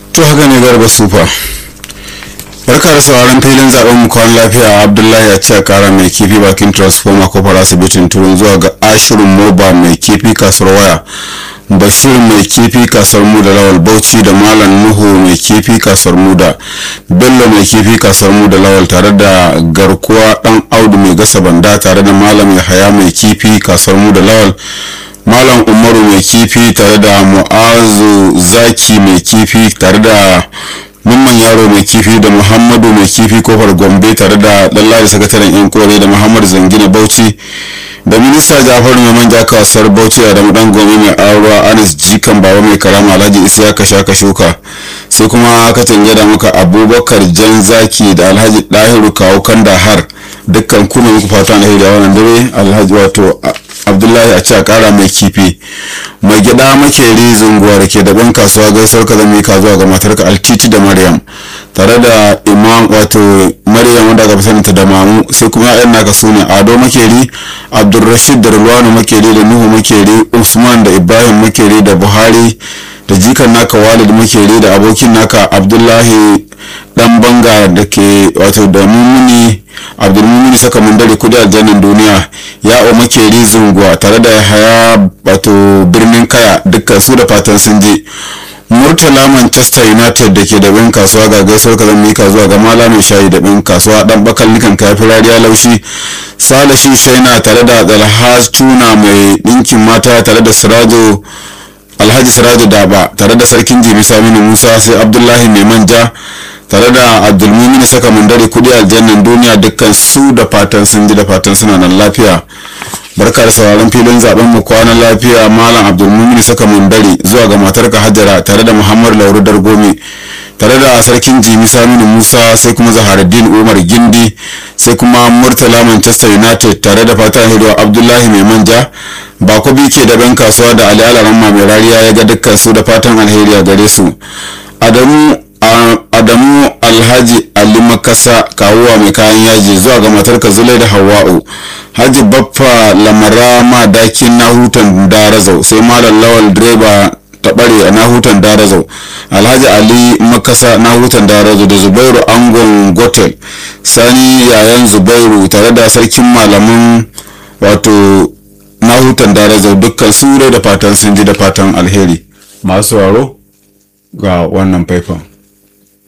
to haka ne garba sufa barka da sauraron filin zaben mu kwan lafiya abdullahi a ce kara mai kifi bakin transformer kofar asibitin turun zuwa ga ashirin moba mai kifi kasuwar waya bashir mai kifi kasuwar mu da lawal bauchi da malam nuhu mai kifi kasuwar mu da bello mai kifi kasuwar mu da lawal tare da garkuwa dan audu mai gasa banda tare da malam yahaya mai kifi kasuwar mu da lawal malam umaru mai kifi tare da mu'azu zaki mai kifi tare da mamman yaro mai kifi da muhammadu mai kifi kofar gombe tare da lallari sakataren yan kore da muhammad zangina bauchi da minista jafar mai manja kasuwar bauchi da dan gombe mai aruwa anis jikan baba mai karama alhaji isiyaka shaka shuka sai kuma aka da muka abubakar jan zaki da alhaji dahiru kawo kandahar dukkan kuna muku fata na da wannan dare alhaji wato abdullahi a ce a kara mai kifi mai gida makeri zunguwa da ke daban kasuwa gaisuwar ka zama ka zuwa ga matarka altiti da maryam tare da imam wato maryam wanda aka fi da mamu sai kuma yan naka su ne ado makeri abdulrashid da rulwanu makeri da nuhu makeri usman da ibrahim makeri da buhari da jikan naka walid makeri da abokin naka abdullahi dan banga da ke wato da mumuni abdulmumini saka mun dare kudi aljannan duniya ya o makeri zunguwa tare da haya wato birnin kaya dukkan su da fatan sun je murtala manchester united da ke da bin kasuwa ga gaisuwar ka zan mika zuwa ga mala mai shayi da bin kasuwa dan bakal nikan kafi rariya laushi salashi shaina tare da dalhaz tuna mai dinkin mata tare da sirajo alhaji sirajo daba tare da sarkin jibi saminu musa sai abdullahi mai manja tare da abdulmumin saka mandare kudi aljannan duniya dukkan su da fatan sun ji da fatan suna nan lafiya barka da sauraron filin zaben mu kwanan lafiya malam abdulmumin saka mandare zuwa ga matarka hajara tare da muhammad lauru dargomi tare da sarkin jimi saminu musa sai kuma zaharaddin umar gindi sai kuma murtala manchester united tare da fatan hidowa abdullahi mai manja bako ke da ban kasuwa da ali alaramma mai rariya ya ga dukkan su da fatan alheri a gare su adamu adamu alhaji ali makasa kawuwa mai kayan yaji zuwa ga matarka zulai da hawa'u haji baffa lamara ma dakin na hutan darazau sai malam lawal direba taɓare a nahutan darazau alhaji ali makasa nahutan darazau da zubairu angon gotel sani yayan zubairu tare da sarkin malamin wato nahutan darazau dukkan su da fatan sun ji da fatan alheri masu waro ga wannan faifan